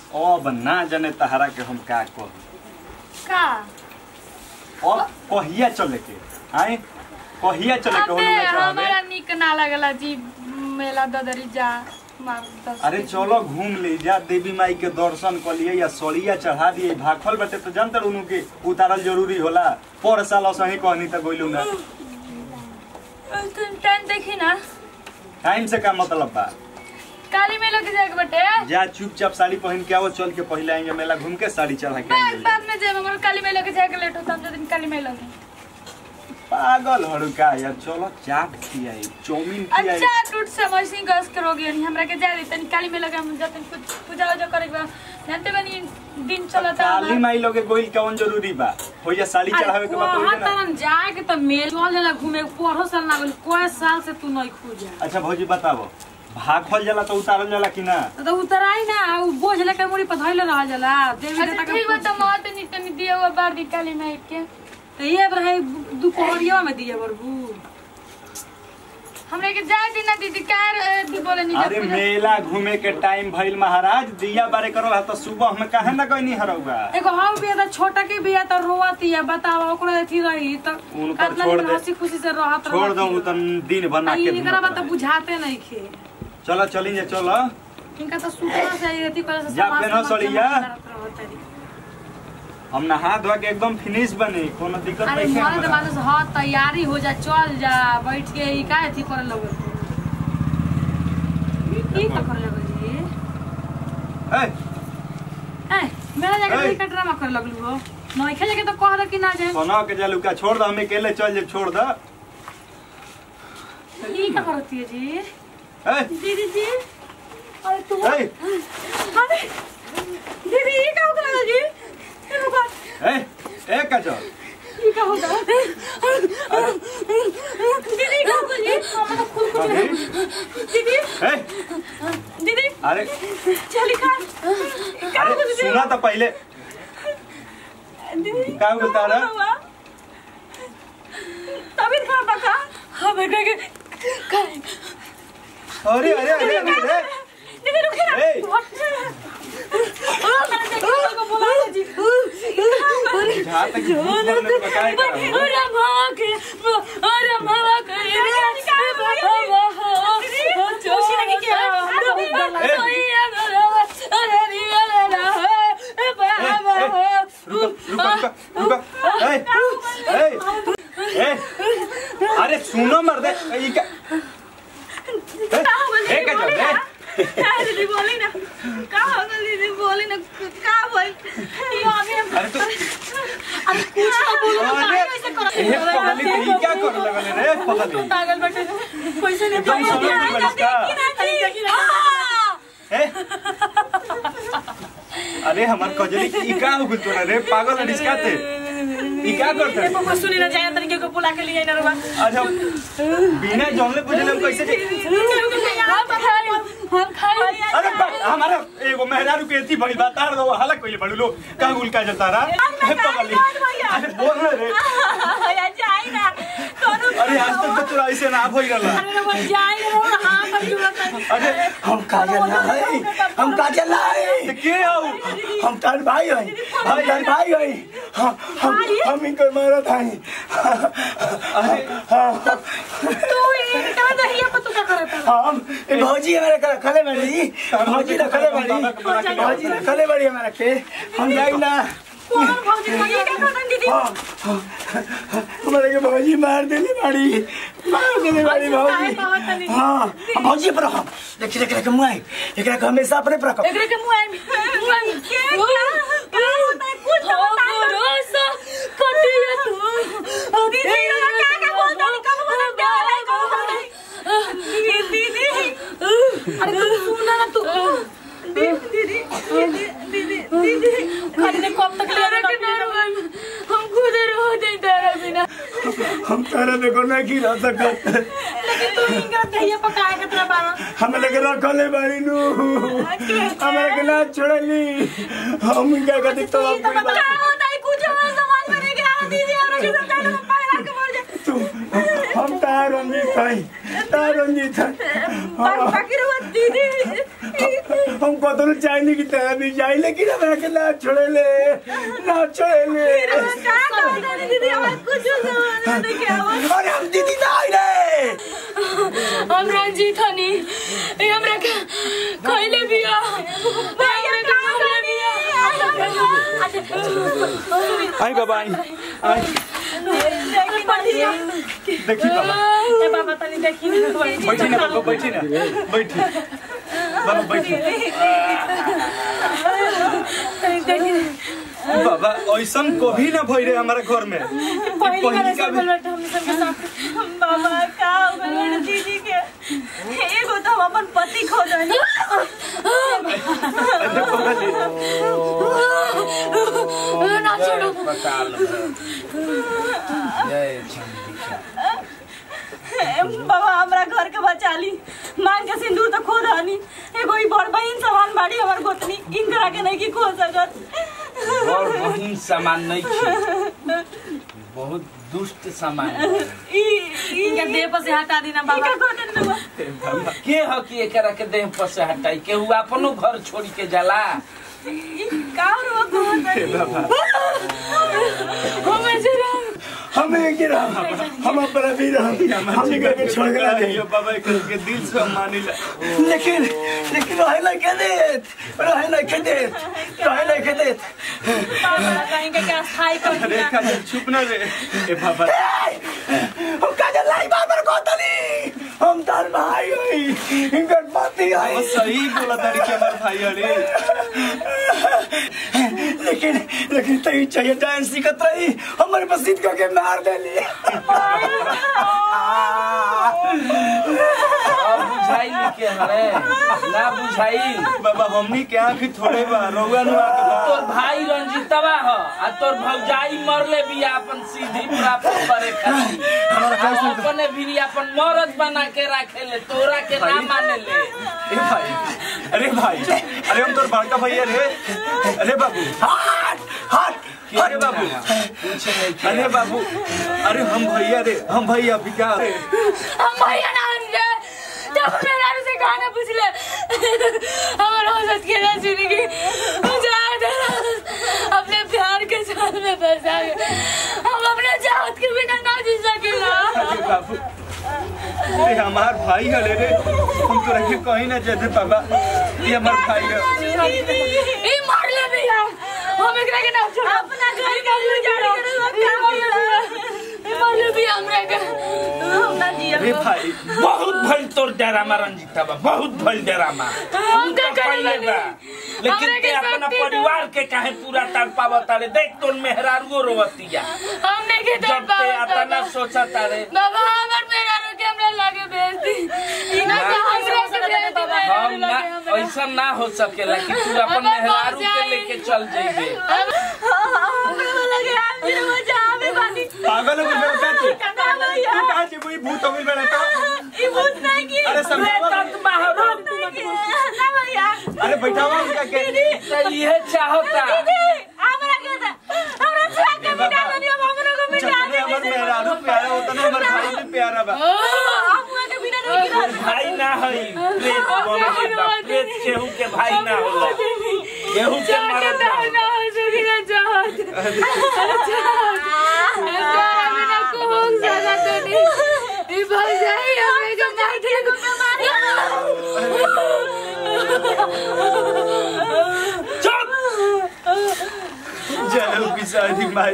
अब ना जाने तहरा के हम का कहू का अब कहिया चले के आए कहिया चले के अबे होली में हमारा चाहबे निक ना लगला जी मेला ददरी जा मार दस अरे चलो घूम ले जा देवी माई के दर्शन कर लिए या सड़िया चढ़ा दिए भाखल बटे तो जानते उनु के उतारल जरूरी होला पर साल असही कहनी त गइलू ना टाइम देखी ना टाइम से का मतलब बा काली मेला के जाके बटे जा चुपचाप साड़ी पहन के आओ चल के पहले आएंगे मेला घूम के साड़ी चढ़ा के बाद आएंगे बाद में जाए मगर काली मेला के जाके लेट होता हम जो दिन काली मेला में पागल हरू का यार चलो चाट खियाई चाउमीन खियाई अच्छा टूट समझ सिंह गस के रोगी नहीं हमरा के जा दी तनी काली मेला के हम जाते कुछ पूजा वूजा करे के बा जानते बनी दिन चलता काली माई लोगे गोइल कौन जरूरी बा हो या साड़ी चढ़ावे के बाद वहाँ होई ना तरन जाए के त मेल चल जाला घूमे पढ़ो साल ना गेल कोई साल से तू नहीं खोजा अच्छा भौजी बताबो भाखल जाला तो उतारल जाला कि ना तो उतराई ना उ बोझ लेके मुड़ी पर धइले रह जाला देवी अच्छा देवता ठीक के बा तो मत नहीं तनी दिया हुआ बार दी काली माई के तो ये रहे दुपहरिया में दिए बरबू हमरा के जाए दी ना दीदी का दी बोले नहीं अरे मेला घूमे के टाइम भइल महाराज दिया बारे करो तो सुबह में काहे ना गइनी हरौगा एगो हम भी त छोटा के बिया त रोवती है बतावा ओकरा अथी रही त उनकर कितना छोड़ दिन दे। हंसी खुशी से रहत छोड़ दो उ तन दिन बना के इनकरा बात घूमत त रहे। बुझाते नहीं खे चलो चली जा चलो इनका त सुतना से अथी करे से जा समाज पेनो समाज सड़िया। करत रहत तारी। हम नहा धोआ के एकदम फिनिश बने कोनो दिक्कत अरे नहीं मरे तो है बात से हाँ तैयारी हो जा चल जा बैठ के ई का अथी करे लगल की का करे लगल जी ए, ए मेरा ए। जाके का ड्रामा करे लगलू हो नहीं खेले के तो कह दे कि ना जाए सोना के जालू का छोड़ दो हमें अकेले चल जे छोड़ दो ई का करती है जी ए, दीदी जी अरे तू ए, अरे दीदी ई का होता है जी ए रुको ए, ए काजल ई का होता है दीदी का होता है जी हम तो खुद कुछ अरे, दीदी ए, दीदी अरे चली खा का अरे होता है सुना तो पहले दीदी का बोलता रहा तभी खा बका हम बेटे के अरे अरे अरे अरे अरे दीदी रुके ना ए। को बोला जी बुझा तक भूख लगने में बकाए कर रहा हूँ। अरे माँ के अरे माँ के जोशी लगी क्या अरे रिया रुको रुको रुको रुको ए ए ए अरे सुनो मर्दे ई का ए ए काजल ए दीदी बोली ना का हो गई दीदी बोली ना का बोल ये आगे अरे तो अरे कुछ तो बोलो ना अरे ऐसे करो ए पगली तो ई क्या कर लगले रे पगली पागल बैठे पैसे नहीं एकदम समझ में बरसता अरे देखी ना ए अरे हमार कजली ई का हो गइल तोरा रे पागल हड़िस का थे ई क्या करते ये पापा सुनी ना जाए तरीके को बुला के लिए ना रुआ अच्छा बिना जानले बुझले हम कैसे जी हम खाई हम खाई अरे बा- हमारा एगो मेहरारू के एती बड़ी बात तार दो हाला कोइले बड़ू लो का गुल का जता रहा हे पगली अरे बोल ना रे या जाए ना कोनो अरे आज तक तो तोरा ऐसे ना भई रहला अरे वो जाए ना हां पर जरूरत है अरे हम काजल ना है हम काजल ना है ते के आओ हम तार भाई है हम तार भाई है हम हम हम इनकर मारत है तू ये कहां दहिया पर तू क्या करता हम ए भौजी हमारे कर खले बड़ी भौजी ना खले बड़ी भौजी ना खले बड़ी हमारे के हम जाई ना कौन भौजी ये क्या करता दीदी हम हमारे के भौजी मार देली बड़ी मार देली बड़ी भौजी हाँ हम भौजी पर हम देखिए एकरा के मुआई एकरा के हमेशा अपने पर रखब एकरे के मुंह में के क्या क्या होता है कुछ होता है रोसा कटिया तू दीदी क्या क्या बोलता है कब बोलता है दीदी दीदी अरे तू सुना ना तू दीदी दीदी दीदी दीदी खाली ने कब तक ले रहा हम खुद रो दे तेरा बिना हम तारा देखो ना की रह सकत लेकिन तू इनका दहिया पकाए के तेरा बारा हमें लगे रखले बाड़ी नु हमारे के ना छोड़ली हम क्या कहते तो आप कोई बात क्या होता है कुछ और सामान बने के आ दीदी और के साथ में पकड़ा के बोल दे तुम हम तार रंजीत है तार रंजीत है बाकी रहो दीदी हम कतनो चाहली कि तेरा भी जाई लेकिन हमरा के ना छोड़े ले ना छोड़े ले का कहता नहीं दीदी हमारे कुछ समझ नहीं क्या हुआ अरे हम दीदी ना आई रे हम रंजीत हनी ए हमरा के खइले बिया हमरा के खइले बिया आई बाबा आई आई देखी बाबा ए बाबा तनी देखी ना बैठी ना बाबा बैठी ना बैठी बाबा बैठी देखी बाबा ऐसन कभी ना भई रे हमारे घर में पहली बार पहिली ऐसा का भी- बोल हम सबके साथ बाबा का हो गइल बड़े दीदी के एगो तो हम अपन पति खो जानी अरे बाबा जी ना छोड़ो बाबा हमरा घर के बचा ली मांग के सिंदूर तो खो धानी एगो ई बड़ बहिन समान बाड़ी हमर गोतनी इनकरा के नहीं की खो सकत और बहिन सामान नहीं थे बहुत दुष्ट सामान ई ई इनके देह पर से हटा देना बाबा इनका गोतन दुआ के ह कि एकरा के देह पर से हटाई केहू अपनो घर छोड़ के जाला ई का रो गोतन हमें जरा हमें के राम हम अपना भी राम हम घर के छोड़ के नहीं ये बाबा के दिल से हम मानी ला लेकिन लेकिन रहे ना के देत रहे ना के देत रहे ना के देत बाबा कहीं के क्या स्थाई कर अरे दिया का चुप ना रे ए बाबा हम का लाई बाबर को तनी हम तार भाई होई इनकर पति वो है सही बोला तारी के हमार भाई अरे लेकिन लेकिन तई चाहिए डांस सीखत रही हमारे बसीत का के मार देली और बुझाई नहीं के हरे ना बुझाई बाबा हमनी के आंख थोड़े बा रउआ नु आके बा तोर भाई रंजीतवा ह आ तोर भौजाई मरले भी अपन सीधी प्राप्त करे खातिर आ अपने भी अपन मरद बना के रखे ले तोरा के ना माने ले ए भाई अरे भाई अरे हम तोर बड़का भैया रे अरे बाबू हट हट अरे बाबू पूछे नहीं के अरे बाबू अरे हम भैया रे हम भैया भी क्या रे हम भैया ना रे जब मेरा से गाना पूछ ले हमारा हौसत के ना सुनेगी जा दे अपने प्यार के साथ में फंसा गए हम अपने चाहत के बिना ना जी सकेला अरे बाबू अरे हमार भाई है रे हम तो रखे कहीं ना जाते बाबा ये हमार भाई है ई मार ले भैया हम एकरा के ना छोड़ अपना घर का गुजारा करो क्या ई मार ले भैया हमरा के हम ना जी अरे भाई बहुत भइल तोर डरामा रंजीतवा बहुत भइल डरामा हम का पहले करेंगे बा। लेकिन हमरे ते के अपना शक्ति परिवार के काहे पूरा तड़पावा तारे देख तोर मेहरारुओ रोवतिया हमने के जब ते अतना सोचा तारे बाबा हमर मेरा के हमरा लागे भेज दी ई ना ना। हमरा के भेज दी मेरा हम ना लागे हमरा ऐसा ना हो सकेला कि तू अपन हमर मेहरारू के भौजाई। लेके चल जइबे हमरा लगे आप मेरे मजा आवे बानी पागल हो गए क्या तू कना भैया तू कहाँ से वही भूत हो गई बेटा का ई भूत नहीं की अरे समझावा तत मारो नहीं की ना भैया अरे बैठावा उनका के तो ये चाहता दीदी हमरा के दा हमरा छुआ के मिटा दनी अब हमरा को मिटा जितने दे हमार मेहरारू प्यारा होता ना हमार भाई भी प्यारा बा हम हुआ के बिना नहीं की रह भाई ना हई प्रेत बन गइल बा प्रेत केहू के भाई ना होला केहू के मरद ना होला ना हो सके ना चाहत प्यार बिना को हो ज्यादा तो नहीं ई भाई जाई हमें के मार दे को चुप चलो पिसादी माई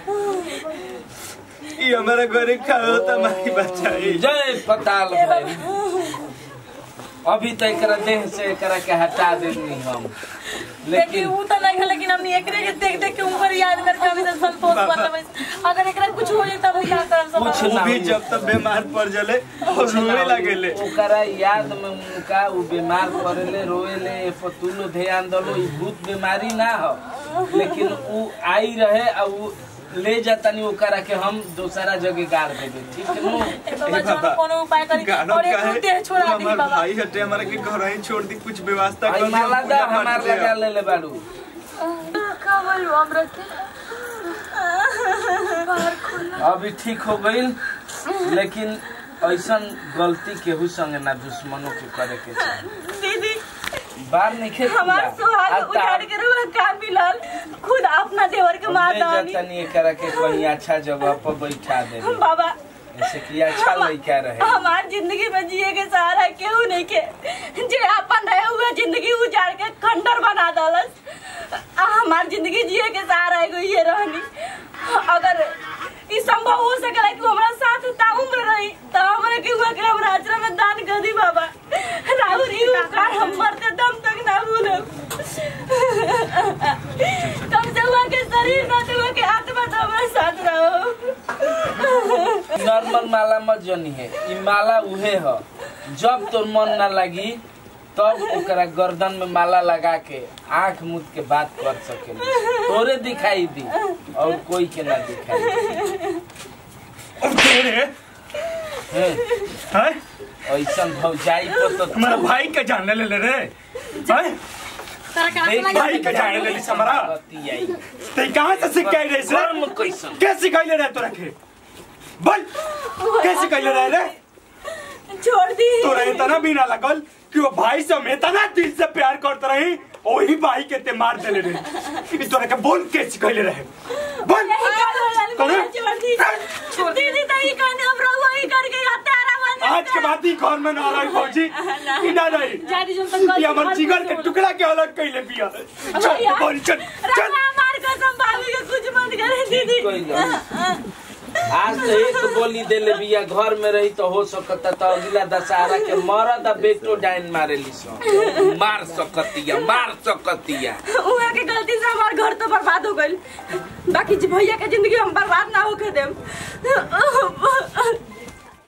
ये हमारा घरे खाओ होता माई बचाई जय पताल भाई अभी तो एकरा देह से एकरा के हटा देनी हम देखिए लेकिन वो तो नहीं है लेकिन हमने एकरे के देख देख के ऊपर याद करके अभी तक संतोष बाबा। कर लेबै अगर एकरा कुछ हो जाए तब क्या करब सब कुछ वो ना भी हो। जब तक बीमार पड़ जले और रोने लगेले ओकरा याद में उनका उ बीमार पड़ेले रोएले पतुलो ध्यान दलो ई भूत बीमारी ना हो लेकिन उ आई रहे आ उ ले जातानी ओकरा के हम दूसरा जगह गाड़ देबे ठीक है नु ए बाबा ए चलो बाबा, कोनो उपाय करी गाना और एक काहे? देह छोड़ा तू दी हमार बाबा भाई हटे हमारा के घर ही छोड़ दी कुछ व्यवस्था कर आई दी, हम माला पूजा दा पाठ हमार किया। लगा ले ले बाड़ू का बोलू हमरा के अभी ठीक हो गईल लेकिन ऐसन गलती केहू संगे ना दुश्मनों के करे के चाही दीदी बार नहीं खेत हमार सुहाग उजाड़ के रुआ का मिलल खुद अपना देवर के मार दानी तनी एकरा के कहीं अच्छा जगह पर बैठा दे बाबा जैसे कि अच्छा लड़का रहे हमार जिंदगी में जिए के सहारा केहू नहीं के जे अपन रहे हुए जिंदगी उजाड़ के खंडर बना दलस आ हमार जिंदगी जिए के सहारा एगो ये रहनी अगर ई संभव हो सकेला कि वो हमरा साथ ता उम्र रही तो हमरा के हुआ के हमरा आश्रम में दान कर दी बाबा राहुल ई उपकार हम मरते दम तक ना भूलब कम से हुआ के शरीर ना तो हुआ के आत्मा तो हमारे साथ रहो नॉर्मल माला मत जनी है ई माला उहे ह जब तोर मन ना लगी तब ओकरा गर्दन में माला लगा के आंख मूद के बात कर सके तोरे दिखाई दी और कोई के ना दिखाई दी। और तेरे हैं? हैं ऐसन भौजाई पर तो हमारा भाई के जाने ले ले रे हैं देख भाई के जाने ले ली समरा बतियाई। ते कहां से सीख के आई रे से कर्म कैसन के सिखाइले रे तोरा के बोल के सिखाइले रे रे छोड़ दी तोरा इतना भी ना लगल कि वो भाई से हम इतना दिल से प्यार करते रही वही भाई के ते मार देले रे ई तोरा के बोल के सिखाइले रहे बोल यही कर वाला कौन है? छोड़ दी दीदी तो ही कहने हम रहुआ ही करके हत्यारा बन आज के बाद ही घर में ना रही फौजी ई ना रही जादी जो तक ये हमार जिगर के टुकड़ा के अलग कैले पिया चल बोल चल चल रहुआ मार कसम भाभी के कुछ मत करे दीदी कोई नहीं। आज तो एक बोली देले बिया घर में रही तो हो सकता तो अगला दशहरा के मरद आ बेटो डाइन मारे ली मार सकतिया मार सकतिया उहा के गलती से हमार घर तो बर्बाद हो गइल बाकी जी भैया के जिंदगी हम बर्बाद ना होके देम